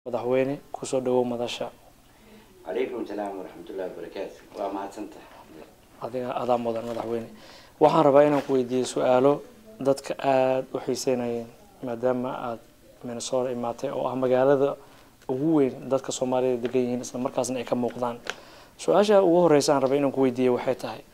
madaxweyne kusoo dhawow madasha calaykum salaam waraxmatullahi wabarakaatu waa mahadsantahay adiga adaa mudan madaxweyne waxaan rabaa inaan ku weydiiyo su-aalo dadka aada u xiiseynayeen maadaama aada minnesota imaatay oo ah magaalada ugu weyn dadka soomaalida degan yihiin isla markaasna ay ka muuqdaan su-aasha ugu horeysa aan rabay inaan ku weydiiyo waxay tahay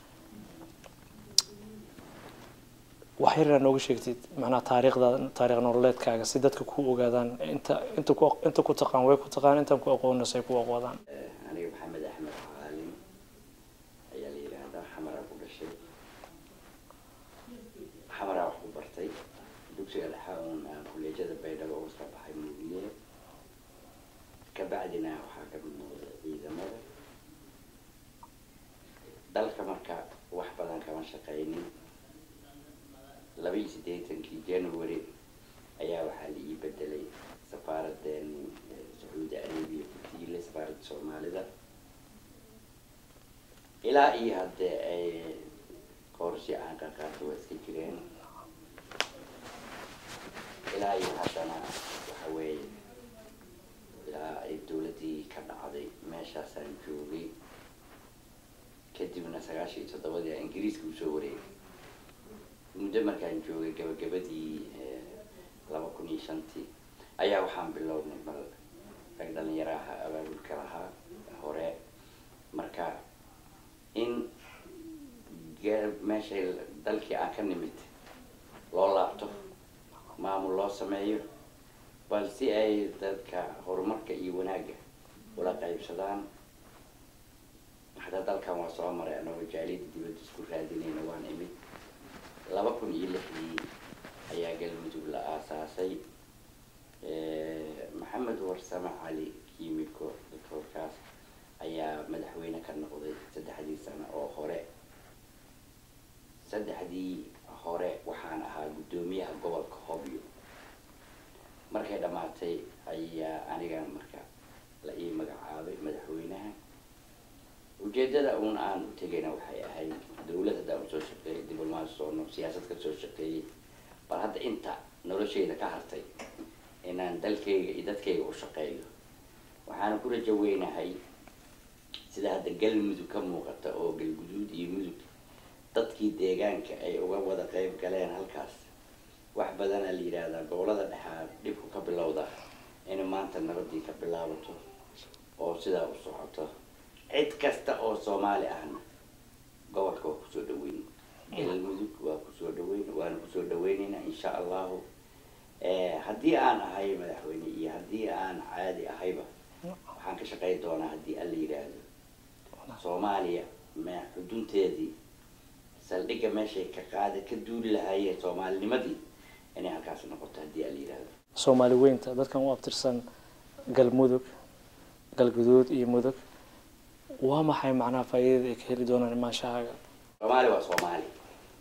wax yar inaad nooga sheegtid macnaha taariikhdaada taariikh nololeedkaaga si dadka ku ogaadaan inta inta ku inta ku taqaan way ku taqaan intaan ku aqoonasay ku aqoodaan aniga maxamed axmed caalin ayaa la yidhaahdaa xamaraa ku dhashay xamaraa wax ku bartay dugsiga dhexa uun aan kuleejada baydhabo uga soo baxay muugiye kabacdina waxaa ka mid noqday ciidamada dalka marka wax badan kama shaqaynin laba iyo siddeetankii january ayaa waxaa la ii bedelay safaaradeeni sacuudi arabiya ku tiilay safaaradda soomaalida ilaa iyo haddee ay qorshe aan ka qaato waa iska jireen ilaa iyo haddana waxa weeye ilaa ay dowladdii ka dhacday meeshaasaan joogay kadibna sagaashan iyo toddobadii aan ingiriiska usoo wareegay muddo markaan joogay gabagabadii laba kun iyo shantii ayaa waxaan bilownay bal rag dhalinyaraha abaabulka lahaa hore marka in meeshay dalkii aan ka nimid loo laabto maamul loo sameeyo bal si ay dadka horumarka iyo wanaagga ula qaybsadaan hataa dalkan waa soo maray anagoo jaaliyada dibadda isku raadinayna waan imid laba kun iyo lixdii ayaa galmudug la aasaasay maxamed warsame cali kiimiko doctoorkaas ayaa madaxweyne ka noqday saddexdii sano oo hore saddexdii hore waxaan ahaa guddoomiyaha gobolka hobyo markay dhammaatay ayaa aniga marka la ii magacaabay madaxweynaha ujeedada uun aan u tegayna waxay ahayd dawlad haddaan usoo shaqeeyay diblomaasi soono siyaasad ka soo shaqeeyey bal hadda inta nolosheyda ka hartay inaan dalkayga iyo dadkayga u shaqeeyo waxaana ku rajo weynahay sida hadda galmudug ka muuqata oo galguduud iyo mudug dadkii deegaanka ay uga wada qeyb galeen halkaas wax badana la yidhaahdaa gobolada dhexaa dhibku ka bilowda in maanta nabadii ka bilaabato oo sidaa u socoto cid kasta oo soomaali ahna gobolka waa kusoo dhaweyn galmudug waa kusoo dhaweyn waana kusoo dhaweyneynaa insha allahu haddii aan ahay madaxweyne iyo haddii aan caadi ahayba waxaan ka shaqeyn doonaa haddii alla yidhaahdo soomaaliya me xudunteedii saldhigga meeshay ka qaada ka duuli lahaayeen soomaalinimadii inay halkaas noqoto haddii alla yidhaahdo soomaali weynta dadkan u abtirsan galmudug galguduud iyo mudug waa maxay macnaha faa'iidada ay ka heli doonaan imaanshahaaga soomaali waa soomaali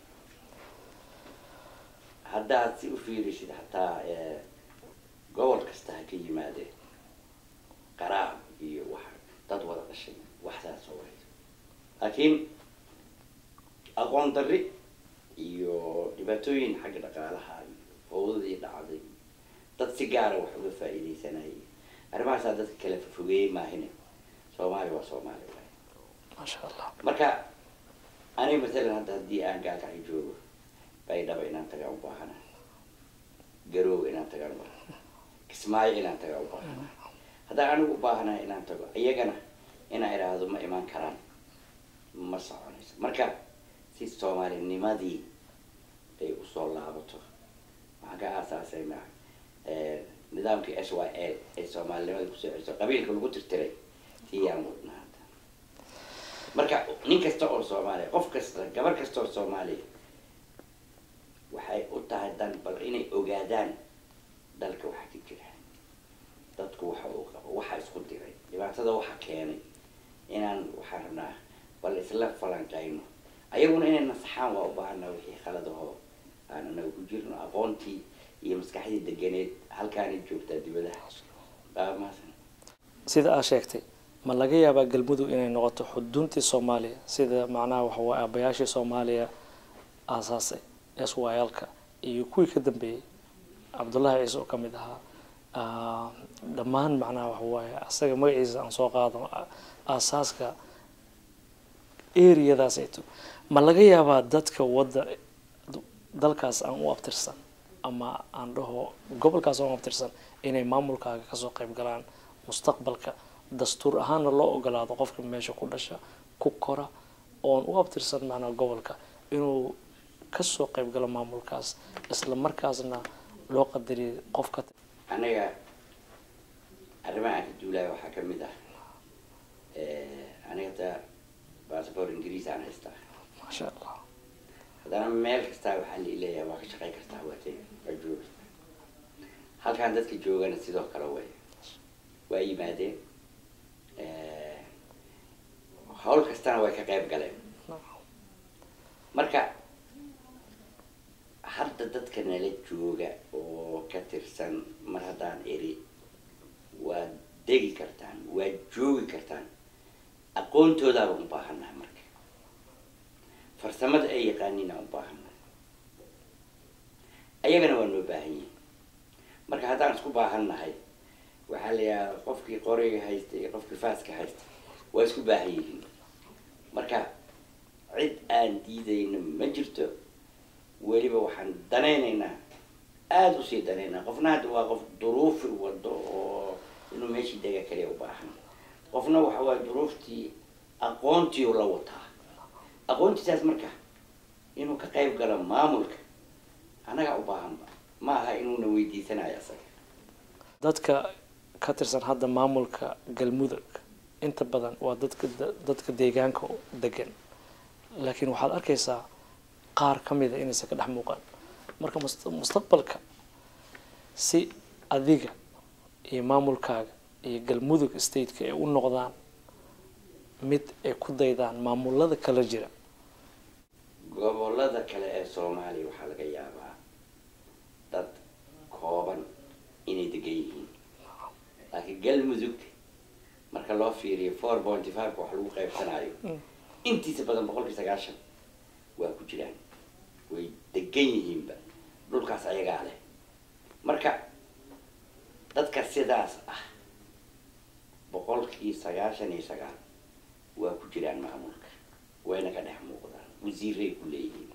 haddaad si u fiirisid hataa gobol kasta ha ka yimaadeen qaraab iyo wax dad wada dhashay waxsaas oo wareys laakiin aqoon darri iyo dhibaatooyin xagga dhaqaalaha iyo fowdadii dhacday dad si gaara wax uga faa'iidaysanayay arrimahaasaa dadka kala fogeeyey maahine soomaali waa soomaali waay maasha allah marka aniga masalan hadda haddii aan gaagaxi joogo baydhaba inaan tagaan u baahana garoow inaan tagaan u baahana kismaayo inaan tagaan u baahana haddaan anigu u baahanahay inaan tago iyagana inaan idhaahdo ma imaan karaan ma soconayso marka si soomaalinimadii ay usoo laabato waxaan ka aasaasayna nidaamkii s y l ay soomaalinimada kusoo celiso qabiilka lagu tirtiray tiyaan wadna hadda marka nin kasta oo soomaaliya qof kasta gabar kasta oo soomaaliya waxay u tahay dan bal inay ogaadaan dalka waxa ka jira dadku waxa uu qabo waxa isku diray dhibaatada waxa keenay inaan waxaan rabnaa bal isla falanqayno ayaguna inay nasaxaan waa u baahanaa wixii khaladaho aan anaga ku jirno aqoontii iyo maskaxdii deganeed halkaanay joogtaa dibadaha baamaasan sida aad sheegtay ma laga yaabaa galmudug inay noqoto xuduntii soomaaliya sida macnaha waxa waa aabayaashii soomaaliya aasaasay s y l-ka iyo kuwii ka dambeeyey cabdullaahi ciise oo ka mid ahaa dhammaan macnaha waxa waaye asaga magaciisa aan soo qaado aasaaska areadaasayto ma laga yaabaa dadka wadda dalkaas aan u abtirsan ama aan dhaho gobolkaas aan u abtirsan inay maamulkaaga kasoo qayb galaan mustaqbalka dastuur ahaanna loo ogolaado qofka meesha ku dhasha ku kora oon u abtirsan macnaha gobolka inuu kasoo qayb galo maamulkaas isla markaasna loo qadariyo qofka aniga arrimaha aan ka duulaya waxaa ka mid ah aniga ta bassabor ingiriis aan haystaa maasha allah haddana meel kastaa waxaa la leeyahay waa ka shaqayn kartaa waa tegi waa joogi halkaan dadka joogana sidoo kale way waa yimaadeen hawl kastana way ka qayb galeen marka hadda dadka nala jooga oo ka tirsan mar haddaan eri waad degi kartaan waad joogi kartaan aqoontoodaabaan u baahannaha marka farsamada ay yaqaaniin aan u baahannaha ayagana waa noo baahan yihin marka haddaan isku baahannahay waxaa la yidhaha qofkii qoriga haysta iyo qofkii faaska haysta waa isku baahan yihiin marka cid aan diidayno ma jirto weliba waxaan danaynaynaa aada usii danaynaa qofna hadda waa qof duruufi wado oo inuu meeshii dega kaliya u baahan qofna waxa waaye duruuftii aqoontii la wataa aqoontiisaas marka inuu ka qayb galo maamulka annagaa u baahanba ma aha inuuna weydiisanayo asaga dadka ka tirsan hadda maamulka galmudug inta badan waa dadka dadka deegaanka degan laakiin waxaad arkaysaa qaar ka mida inaysan ka dhex muuqan marka mustaqbalka si adiga iyo maamulkaaga iyo galmudug stateka ay u noqdaan mid ay ku daydaan maamulada kala jira gobolada kale ee soomaaliya waxaa laga yaabaa dad kooban inay degan yihiin laakiin galmudug marka loo fiiriyo four pointy fiveka wax lagu qaybsanayo intiisa badan boqolkii sagaashan waa ku jiraan way degan yihiinba dhulkaas ayagaa leh marka dadka sidaas ah boqolkii sagaashan iyo sagaal waa ku jiraan maamulka wayna ka dhex muuqdaan wasiiray ku leeyihiin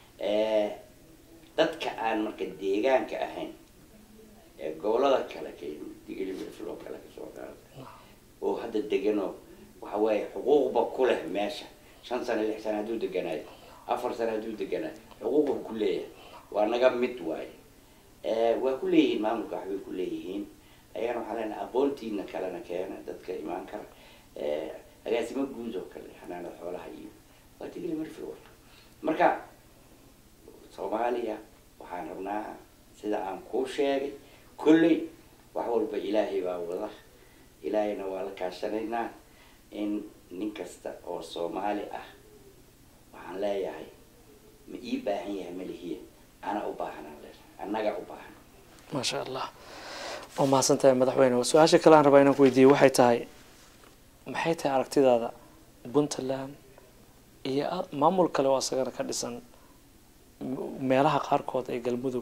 dadka aan marka deegaanka ahayn ee gobolada kale kdigiloo kale kasoo qaada oo hadda deganoo waxa weeye xuquuqba ku leh meesha shan sano lix sano hadduu deganaayo afar sano hadduu deganaayo xuquuqba ku leeyahay waa naga mid waaye waa ku leeyihiin maamulka waxbay ku leeyihiin ayagana waxaa leenahay aqoontiina kalena keena dadka imaan kara agaasimo guud oo kale xanaanada xoolaha iyo waa tigili marfil marka soomaaliya waxaan rabnaa sida aan kuu sheegay kolley wax walba ilaahay baa wada ilaahayna waa la kaashanaynaa in nin kasta oo soomaali ah waxaan leeyahay ma ii baahan yahay malihiya ana u baahanaan leeyahay annaga u baahan maasha allah waa mahadsan tahay madaxweyne su-aasha kale aan rabaa inaan ku weydiiyo waxay tahay maxay tahay aragtidaada puntland iyo maamul kale oo asagana ka dhisan meelaha qaarkood ee galmudug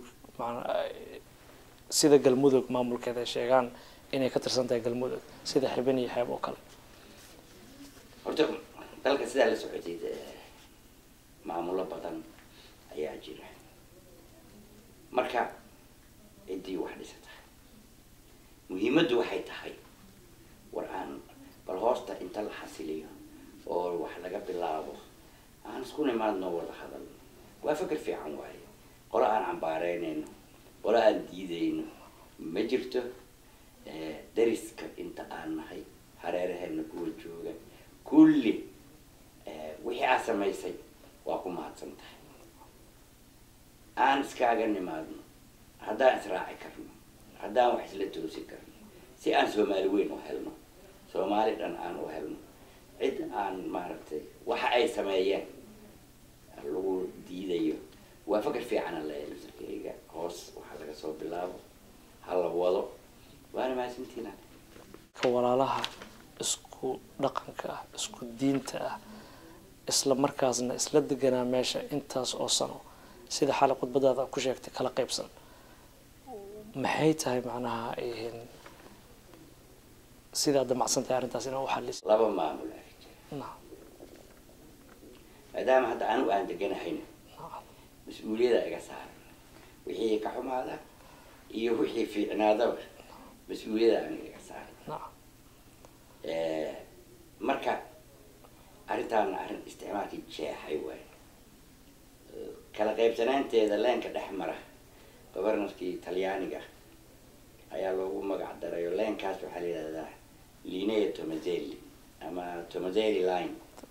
sida galmudug maamulkeeda ay sheegaan inay ka tirsan tahay galmudug sida xibin iyo xeeb oo kale horta dalka sidaa la socotid maamulo badan ayaa jira marka ciddii wax dhisata muhiimaddu waxay tahay war aan bal hoosta inta la xasiliyo oo wax laga bilaabo aan isku nimaadno wada hadal waa fikir fiican waaye qolo aan cambaareynayno qolo aan diidayno ma jirto dariska inta aan nahay hareeraheena kuwa jooga kulli wixii aad samaysay waa ku mahadsan tahay aan iskaaga nimaadno haddaan israaci karno haddaan wax isla toosi karno si aan soomaali weyn u helno soomaali dhan aan u helno cid aan maaragtay waxa ay sameeyeen lagu diidayo waa fakar fiicana leeyahay laftarkeyga hoos waxaa laga soo bilaabo hala wado waana mahadsantiina ka walaalaha isku dhaqanka ah isku diinta ah isla markaasna isla deganaa meesha intaas oo sano sida xali khudbadaada ku sheegtay kala qaybsan maxay tahay macnaha sidaa damacsan tahay arrintaas inaa u xaliso laba maamul ay jira nacam maadaama hadda anigu aan deganahayna nacam mas-uuliyada iga saaran wixii ka xumaada iyo wixii fiicnaadaba mas-uuliyada aniga iga saaran nacam Eh, marka arrintaana arrin isticmaalkii jeexay waay Eh, kala qaybsanaanteeda leenka dhex mara governorkii talyaaniga ayaa loogu magac daray oo leenkaas waxaa la yidhahdaa linea tomazelli ama tomazelli line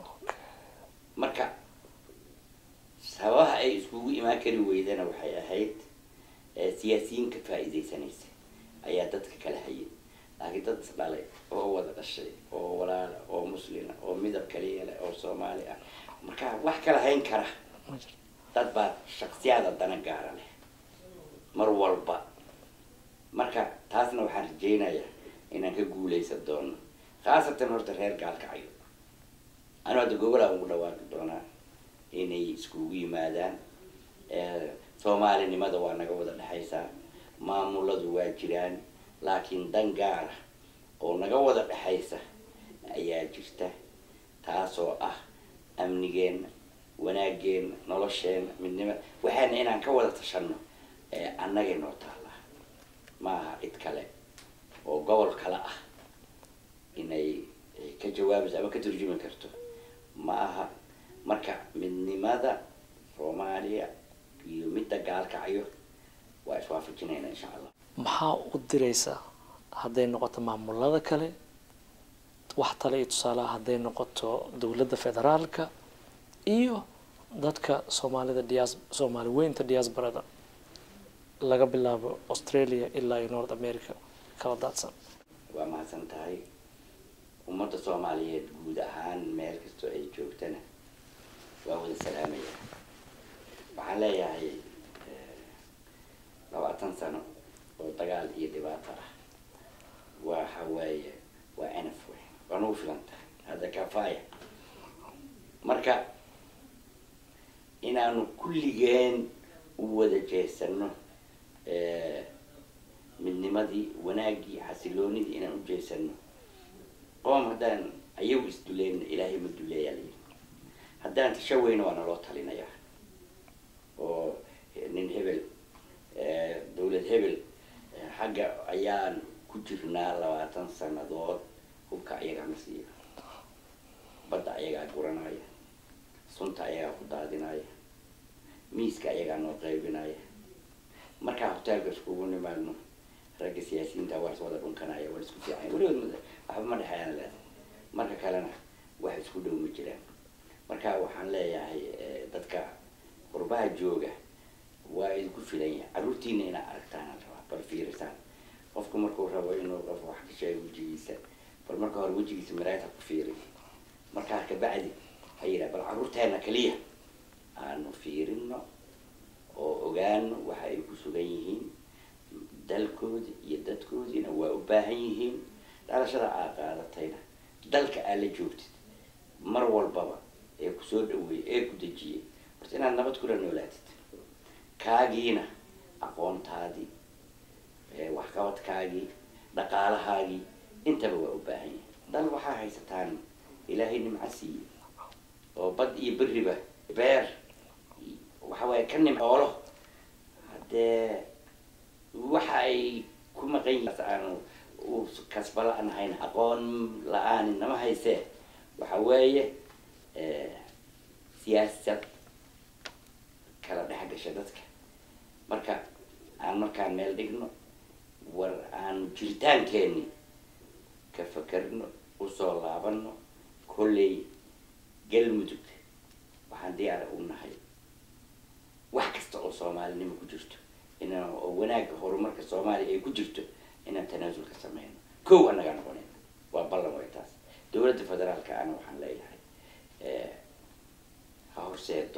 marka sababaha ay iskugu imaan kari weydana waxay ahayd eh, siyaasiyiinka faa'iidaysanaysa ayaa dadka kala hayay laakiin dad isdhalay oo wada dhashay oo walaala oo muslina oo midab kaliya leh oo soomaali ah marka wax kala hayn kara ma jirto dad baa shaksiyaada dana gaara leh mar walba marka taasna waxaan rajaynayaa inaan ka guuleysan doono khaasatan horta reer gaalkacyo anu hadda gogolaan ugu dhawaaqi doonaa inay iskugu yimaadaan Eh, soomaalinimada waa naga wada dhexaysaa maamuladu waa jiraan laakiin dan gaara oo naga wada dhexaysa ayaa jirta taasoo ah amnigeenna wanaageenna nolosheenna midnima waxaana inaan ka wada tashanno ee annagay noo taallaa ma aha cid kale oo gobol kale ah inay eh, ka jawaabayso ama ka turjumi karto ma aha marka midnimada soomaaliya iyo midda gaalkacyo waa iswaafajinayna insha allah maxaa u diraysaa hadday noqoto maamulada kale wax tale iyo tusaalaha hadday noqoto dowladda federaalka iyo dadka soomaalida dias soomaali weynta diasporada laga bilaabo australia ilaa iyo north america kala daadsan waa mahadsan tahay ummadda soomaaliyeed guud ahaan meel kastoo ay joogtana waa wada salaamaya waxaan leeyahay eh, labaatan sano oo dagaal iyo dhibaato ah waxa waaye waa enaf wey waa nagu filan tahay hadda kafaaya marka inaanu kulligeen u wada jeesano eh, midnimadii wanaaggii xasiloonidii inaan u jeesano qoom haddaan ayagu isduleyna ilaahay ma duleeyaa layidhi haddaan tashaweyna waa naloo talinayaa oo nin hebel eh, dowlad hebel eh, xagga ayaan ku jirnaa labaatan sanadood hubka ayagaa ma siiya badda ayagaa guranaya sunta ayagaa ku daadinaya miiska ayagaa noo qaybinaya markaa hoteelka iskugu nimaadno ragga siyaasiyiinta waa is wada dhunkanaya waa isku fiican weligood ma- waxba ma dhexeeyaan leedahay marka kalena wax isku dhow ma jiraan marka waxaan leeyahay eh, dadka qurbaha jooga waa idinku filan yahay carruurtiina inaa aragtaan aan rabaa bal fiirisaan qofku markuu rabo inuu qof wax ka sheego wejigiisa bal marka hore wejigiisa maraayta ku fiiri markaa kabacdi ha yidhaha bal carruurteena kaliya aanu fiirino oo ogaano waxa ay ku sugan yihiin dalkoodi iyo dadkoodiina waa u baahan yihiin dhalashada aa qaadatayna dalka aa la joogtid mar walbaba ee kusoo dhaweeyey ee ku dejiyey horta inaad nabad kula noolaatid kaagiina aqoontaadii ee waxqabadkaagii dhaqaalahaagii intaba waa u baahan yahay dal waxaa haysataan ilaahay nimco siiyey oo bad iyo beriba beer waxa waaye ka nimcoolo haddee waxa ay ku maqan yihiin aanu u kasba la-aan hayn aqoon la-aan nama haysee waxa weeye eh, siyaasad kala dhex gasha dadka marka aan markaan meel dhigno war aanu jiritaankeenni ka fakerno usoo laabano kolley galmudug waxaan diyaara u nahay wax kasta oo soomaalinimo ku jirto inaan oo wanaagga horumarka soomaaliya ay ku jirto inaan tanaasul ka sameyno kow annagaa noqonayna waa ballan way taas dowladda federaalka ana waxaan leeyahay eh, ha horseedo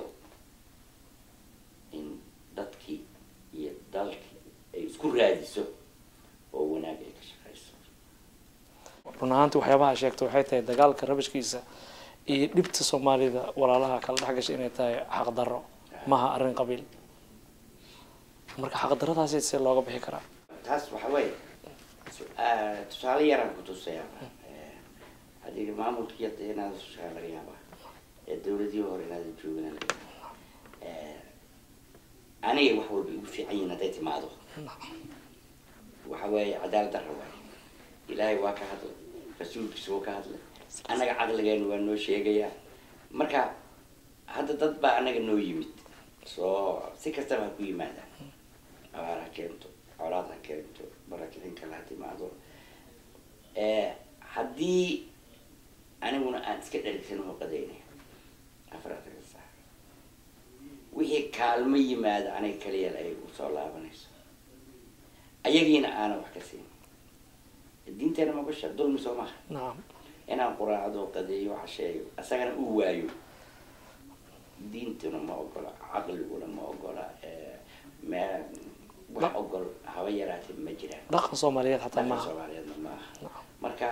in dadkii iyo dalkii ay isku raadiso oo wanaag ay ka shaqeyso run ahaantii waxyaabaha sheegta waxay tahay dagaalka rabashkiisa iyo dhibta soomaalida walaalaha kala dhex gashay inay tahay xaqdarro maha arrin qabiil marka xaqdarradaasi see looga bixi karaa taas waxa weeye su- ah, tusaale yaraan ku tusayaa adiga maamulkii hadda inaad usushaa laga yaabaa ee dawladii hore inaad joogana laga yaabaa Eh, aniga wax walba igu fiican yihiin hadday timaado waxa weeye cadaalad darra waaye ilaahay waa ka hadlay rasuulkiisa waa ka hadlay annaga caqligeenu waa noo sheegayaa marka hadda dad baa annaga noo yimid soo si kastaba ha ku yimaadaan abaar ha keento colaad ha keento barakicin kale ha timaado Eh, haddii aniguna aan iska dharigsan oo qadaynay afaratan saac wixii kaalmo yimaada aniga kaliya ay u soo laabanayso ayagiina aanan wax ka siin diinteena maqasha dulmi soo maaha nacam inaan quraacdo qadeeyo casheeyo isagana uu waayo diintuna ma ogola caqliguna ma ogola eh, me wax ogol haba yaraatee ma jiraan dhaqan soomaaliyeed xataa dhaqan maaha soomaaliyeedna ma aha Nacam. marka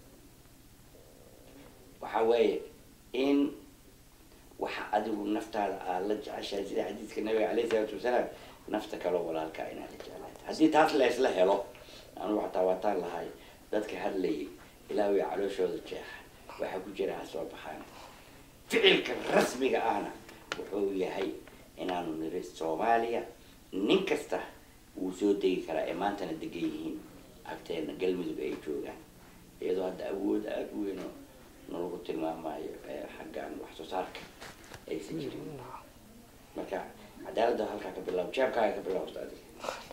waxa weeye in waxa adigu naftaada aad la jeceshahay sida xadiiska nabiga caleyhi salaatu wasalaam nafta kaloo walaalkaa inaad la jeclaata haddii taas la isla helo anugu xataa waataan lahay dadka hadlayay ilaahu ya calooshooda jeexa waxaa ku jira ha soo baxaan ficilka rasmiga ahna wuxuu yahay inaanu niri soomaaliya nin kasta wuu soo degi karaa ee maantana degan yihiin agteena galmudug ay joogaan iyadoo hadda awood aada u weyn oo nalagu tilmaamayo ee xaggan wax soo saarka aysan jirin Nacam. marka cadaaladda halkaa ka bilaabo jeebkaaga ka bilaabta adiga